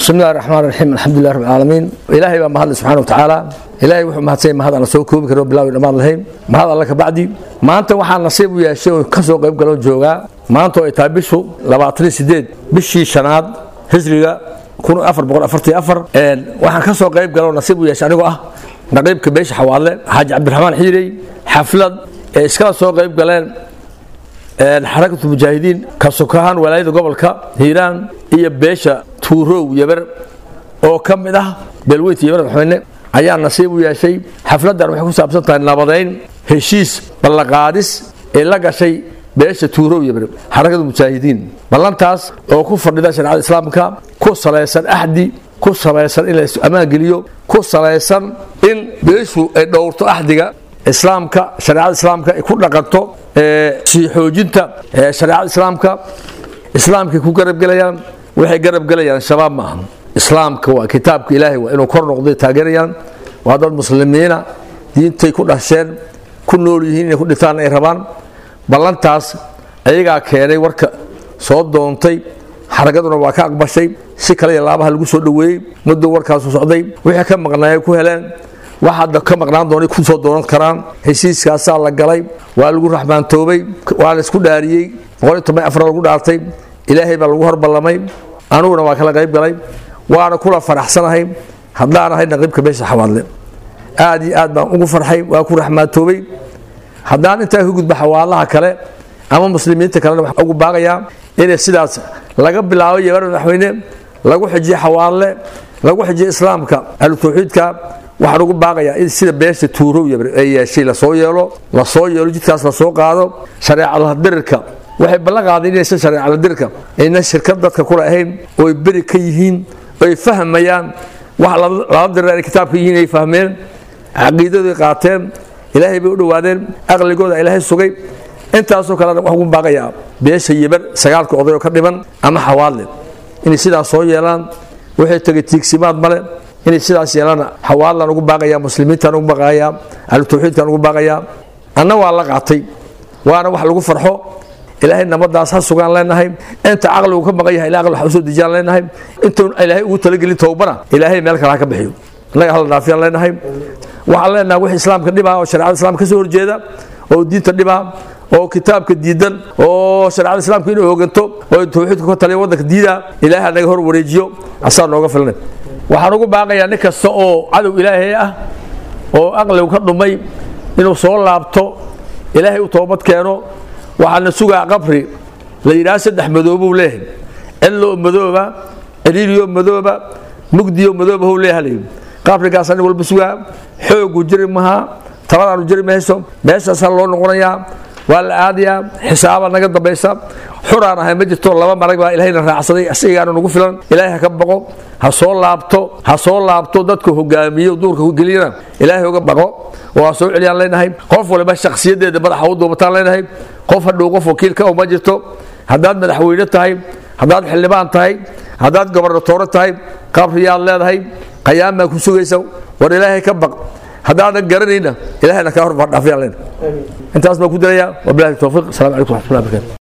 bismi illahi raxmaan raxiim alxamdulilah rabbi alcaalamiin ilaahay baa mahadle subxana wa tacaala ilaahay wuxuu mahadsanya mahad aan la soo koobi karin bilawi dhammaan lahayn mahad alla ka bacdi maanta waxaa nasiib u yeeshay oo ka soo qayb galoo joogaa maanta oo ay tahay bishu labaatan iyo sideed bishii shanaad hijriga kun afar boqol afartii afar waxaan ka soo qayb galoo nasiib u yeeshay anigoo ah naqiibka beesha xawaadle xaaji cabdiraxmaan xiirey xaflad ee iskala soo qayb galeen xarakatu mujaahidiin ka sokahaan walaayada gobolka hiiraan iyo beesha tuurow yaber oo ka mid ah beelweynta yaber madaxweyne ayaa nasiib u yeeshay xafladdan waxay ku saabsan tahay nabadayn heshiis ballaqaadis ee la gashay beesha tuurow yaber xarakada mujaahidiin ballantaas oo ku fadhida shareecada islaamka ku salaysan axdi ku salaysan in la ammaan geliyo ku salaysan in beeshu ay dhowrto axdiga islaamka shareecada islaamka ay ku dhaqanto sii xoojinta shareecada islaamka islaamkay ku garabgelayaan waxay garabgelayaan shabaab ma aha islaamka waa kitaabka ilaahay waa inuu kor noqday taageerayaan waa dad muslimiina diintay ku dhasheen ku nool yihiin inay ku dhintaan ay rabaan ballantaas ayagaa keenay warka soo doontay xaragaduna waa ka aqbashay si kale iyo laabaha lagu soo dhoweeyey muddo warkaasu socday wixii ka maqnaayay ku heleen wax hadda ka maqnaan doonay ku soo doonan karaan heshiiskaasaa la galay waa lagu raxmaantoobay waa la isku dhaariyey boqol iyo toban afar lagu dhaartay ilaahay baa lagu horballamay anuguna waa kala qayb galay waana kula faraxsanahay haddaan ahay naqiibka beesha xawaadle aad iyo aad baan ugu farxay waa ku raxmaantoobay haddaan intaa ka gudba xawaalaha kale ama muslimiinta kalena waxaan ugu baaqayaa inay sidaas laga bilaabo yebar madaxweyne lagu xijiyo xawaalle lagu xijiyo islaamka ahlu tawxiidka waxaan ugu baaqayaa in sida beesha tuurow ay yeeshay lasoo yeelo lasoo yeelo jidkaas lasoo qaado shareecadadirka waxay ballan qaaday inaysan shareecadadirka ayna shirkad dadka kula ahayn ooy beri ka yihiin oy fahmayaan wax lala dira ay kitaabka yihiin ay fahmeen caqiidaday qaateen ilaahay bay u dhowaadeen aqligooda ilaahay sugay intaasoo kalena waxaan ugu baaqayaa beesha yebar sagaalka oday oo ka dhiman ama xawaadle inay sidaas soo yeelaan waxay tegay tiigsimaad male inay sidaas yeelaan xawaalaan ugu baaqayaa muslimiintaan ugu baaqayaa ahlu tawxiidkaan ugu baaqayaa anna waa la qaatay waana wax lagu farxo ilaahay nabadaas ha sugaan leenahay inta caqligu ka maqan yahay ilaa aqli wax usoo dejiyaan leenahay intuun ilaahay ugu talagelin towbana ilaahay meel kale ha ka bixiyo innaga hala dhaafiyaan leenahay waxaan leenahay wix islaamka dhibaa oo shareecada islaamka ka soo horjeeda oo diinta dhibaa oo kitaabka diidan oo shareecada islaamka inuu hooganto oo tawxiidka ka taliya waddanka diida ilaahay naga hor wareejiyo asaa nooga filnay waxaan ugu baaqayaa nin kasta oo cadow ilaahay ah oo aqligu ka dhumay inuu soo laabto ilaahay u toobad keeno waxaana sugaa qabri la yidhaha saddex madoobuu leeyahay cidloo madooba ciriiriyo madooba mugdiyo madooba hou leeyahay qabrigaas nin walba sugaa xoogu jiri mahaa taladaanu jiri mayso meeshaasaa loo noqonayaa waa la aadayaa xisaaba naga dambaysa xuraan ahay ma jirto laba marag baa ilahayna raacsaday asigaana nagu filan ilaahay ha ka baqo ha soo laabto ha soo laabto dadka hogaamiyo duurka geliyana ilaahay uga baqo oo ha soo celiyaan leenahay qof waliba shakhsiyadeeda madaxa u duubataan leenahay qof hadhow qof wakiilka uma jirto haddaad madaxweyne tahay haddaad xildhibaan tahay haddaad gobernatoore tahay qabriyaad leedahay qayaamaa ku sugaysa war ilaahay ka baq haddaadan garanayna ilahayna kaa hor dhaafiyaan leenahay intaas baan ku dirayaa wabilahi towfiiq asalamu calaykum waxmatullahi barakaatu